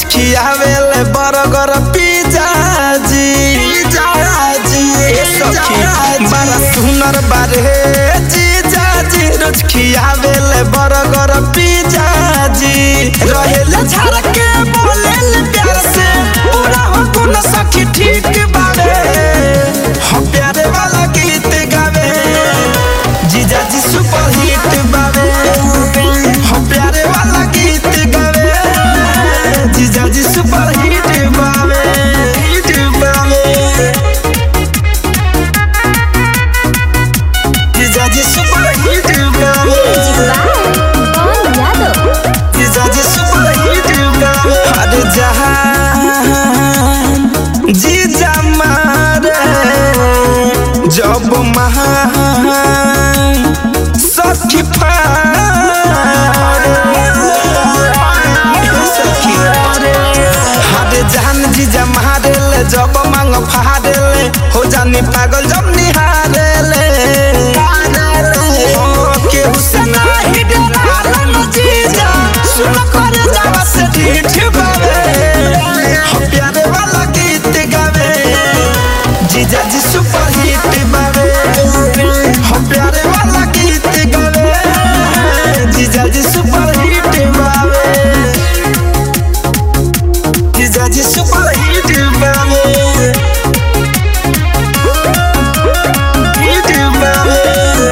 खियावेले burger pizza जी ए सखी बड़ा सुनर बारे जीजा जी रोज खियावेले बर्गर पिज्जा जी रहेले झाड़ के बोलेले प्यार से पूरा हो गुण सखी ठीक बारे हो प्यारे वाला गीत गावे जीजा जी सुपर हिट बावे हो प्यारे वाला गीत गावे जीजा जी सुपर हिट बावे हिट बावे जीजा जी सुपर हिट बावे कौन यादव जीजा जी सुपर हिट बावे अरे जहान जीजा मारे जब महान सखी सखी हारे जान जीजा मारेले जब मांग फाड़ेले हो जानी पागल जब निहारेले हो केहू से नाही डरालन जीजा सुन कर जावा से ढीठ बावे हो प्यारे वाला गीत गावे जीजा जी सुपर हिट बावे हो प्यारे वाला गीत गावे जीजा जी सुपर हिट बावे जीजा जी सुपर हिट बावे हिट बावे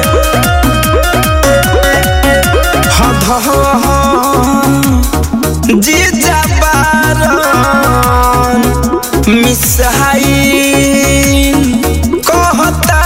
हा धा जीजा बारन मिसहाई कहता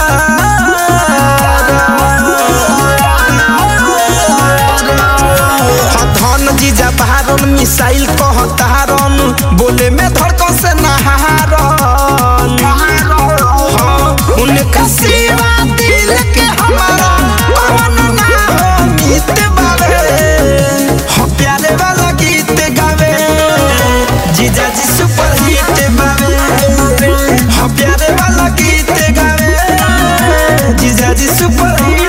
धन जीजा बहारन मिसाइल कहतारन बोले में धड़कन से नहारन हाँ, उनका सेवा दिल के हमारा कौन ना हो मित बावे हो प्यारे वाला गीत गावे जीजा जी सुपर हिट बावे हो प्यारे वाला गीत गावे जीजा जी सुपर हिट